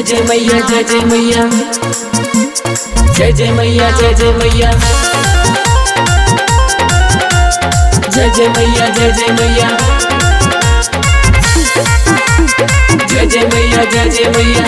जय मैया जय जय मैया जय जय मैया जय जय मैया जय जय मैया जय जय मैया जय जय मैया जय जय मैया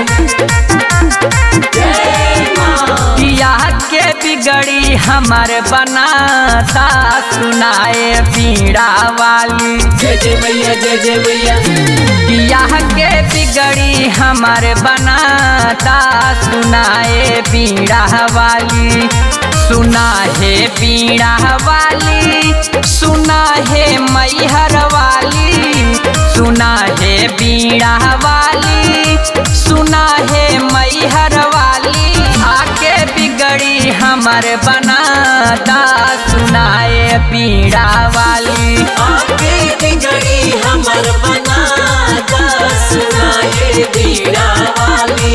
जय माँ बियाह के बिगड़ी हमर बनाता सुनाए पीड़ा वाली जय जय मैया जय जय मैया बियाह के बिगड़ी हमर बनाता सुनाए पीड़ा वाली सुना है पीड़ा वाली सुना है मैहर वाली सुना है पीड़ा वाली सुना है मैहर वाली आके बिगड़ी हमर बनाता सुनाए पीड़ा वाली आके बिगड़ी हमर बनाता सुनाए बीड़ा वाली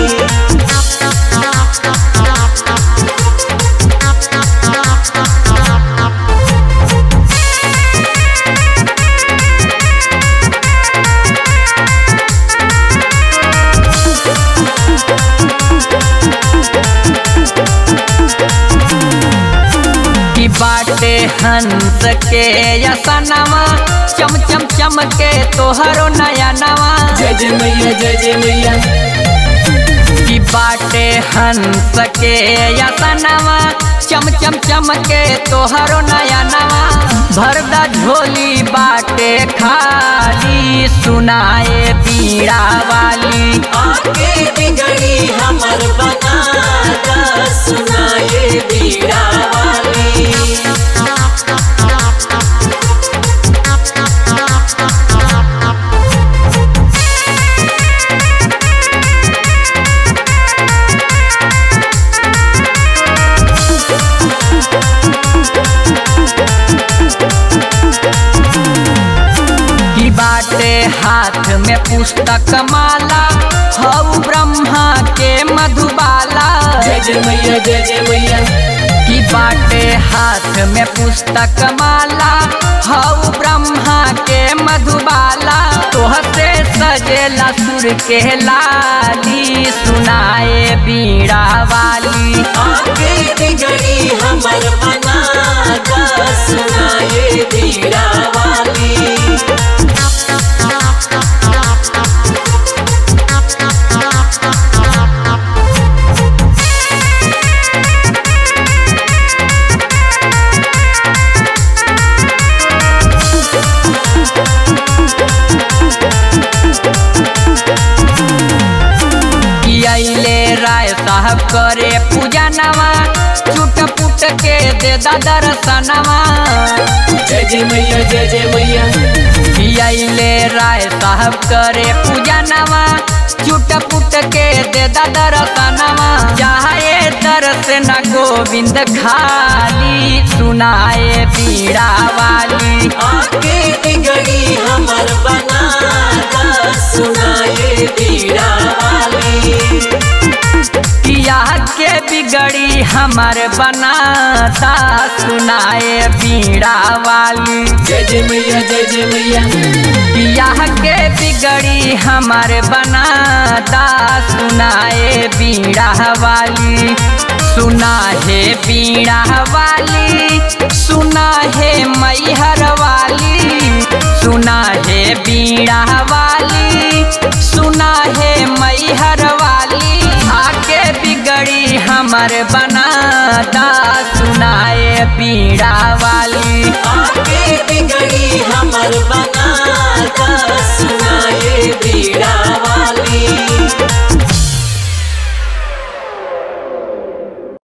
की बाटे हंस के यसनवा चम चम चम के तोहरो नया नवा जय जय मैया जय जय मैया की बाटे हंस के यसनवा चम चम चम के तोहरो नया नवा भरदा झोली बाटे खाली सुनाए पीड़ा वाली आके बिगड़ी हमर बनाता सुनाए बीड़ा वाली की बाटे हाथ में पुस्तक माला हऊ ब्रह्मा के मधुबाला जय जय मैया जय जय मैया की बाटे हाथ में पुस्तक माला हऊ ब्रह्मा के मधुबाला तोहसे सजेला सुर के लाली सुनाए बीड़ा वाली आके बिगड़ी हमर बनाता सुनाए बीड़ा वाली की अइले राय साहब करे पूजा नवा चुट पुट के दे दा दर्शनवा जय जय मैया जय जय मैया अइले राय साहब करे पूजा नवा चुट पुट के दे दा दर्शनवा चाहे दर्श न गोविंद खाली सुनाए पीड़ा वाली आके बिगड़ी हमर बनाता सुनाए बीड़ा वाली किया के बिगड़ी हमर बनाता सुनाए पीड़ा वाली जय जय मैया जय जय मैया बियाह के बिगड़ी हमर बनाता सुनाए बीड़ा वाली सुना है बीड़ा वाली सुना है मैहर वाली सुना है बीड़ा वाली सुना है मैहर वाली आके बिगड़ी हमर बनाता सुनाए बीड़ा